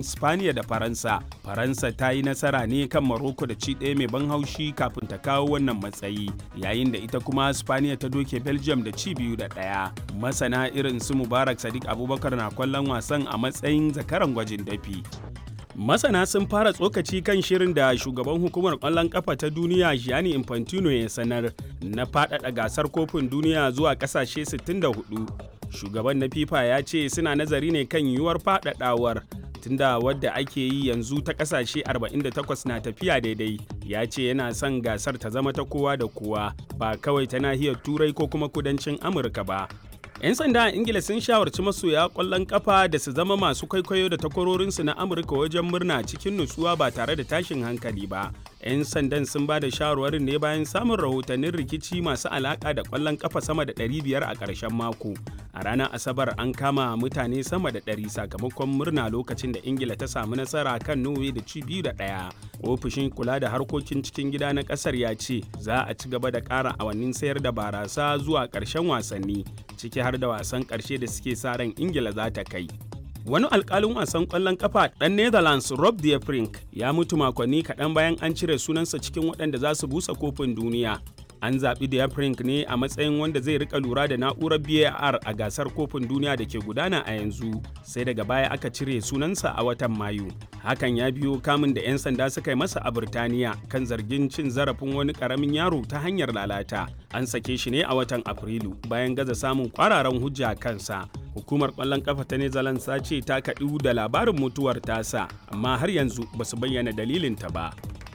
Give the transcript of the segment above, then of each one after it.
spaniya da faransa faransa ta yi nasara ne kan maroko da ci ɗaya mai ban haushi kafin ta kawo wannan matsayi yayin da ita kuma spaniya ta doke belgium da ci biyu da ɗaya masana irin su mubarak sadiq abubakar na kwallon wasan a matsayin zakaran gwajin dafi Masana sun fara tsokaci kan shirin da shugaban hukumar ƙwallon ƙafa ta duniya Gianni Infantino ya sanar na faɗaɗa gasar kofin duniya zuwa ƙasashe 64. Shugaban na FIFA ya ce suna nazari ne kan yiwuwar faɗaɗawar tunda wadda ake yi yanzu ta ƙasashe 48 na tafiya daidai ya ce yana son gasar ta zama ta kowa da kowa ba kawai ta nahiyar turai ko kuma kudancin amurka ba 'yan sanda a ingila sun shawarci masoya kwallon kafa da su zama masu kwaikwayo da takwarorinsu na amurka wajen murna cikin nutsuwa ba tare da tashin hankali ba 'yan sandan sun ba da shawarwarin ne bayan samun rahotannin rikici masu alaka da kwallon kafa sama da 500 a ƙarshen mako a ranar asabar an kama mutane sama da 100 sakamakon murna lokacin da ingila ta samu nasara kan norway da ci biyu da ɗaya ofishin kula da harkokin cikin gida na ƙasar ya ce za a ci gaba da ƙara awannin sayar da barasa zuwa ƙarshen wasanni ciki har da wasan ƙarshe da suke sa ran ingila za ta kai wani alkalin wasan ƙwallon kafa ɗan netherlands rob de Vrink ya mutu makonni kaɗan bayan an cire sunansa cikin waɗanda za su busa kofin duniya an zaɓi de Vrink ne a matsayin wanda zai rika lura da na'urar var a gasar kofin duniya da ke gudana a yanzu sai daga baya aka cire sunansa a watan mayu hakan ya biyo kamun da 'yan sanda suka yi masa a Birtaniya kan zargin cin zarafin wani karamin yaro ta hanyar lalata. An sake shi ne a watan Afrilu bayan gaza samun kwararan hujja kansa. Hukumar ƙwallon ƙafa ta Netherlands ta ce ta kaɗu da labarin mutuwar tasa, amma har yanzu ba su bayyana dalilinta ba.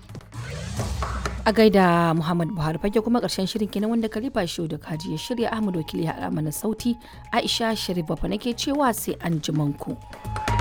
a gaida Muhammad Buhari fage kuma karshen shirin kenan wanda Kalifa Shehu da Kaji ya shirya Ahmad Wakili ya mana sauti Aisha Sharif Bafa nake cewa sai an ku.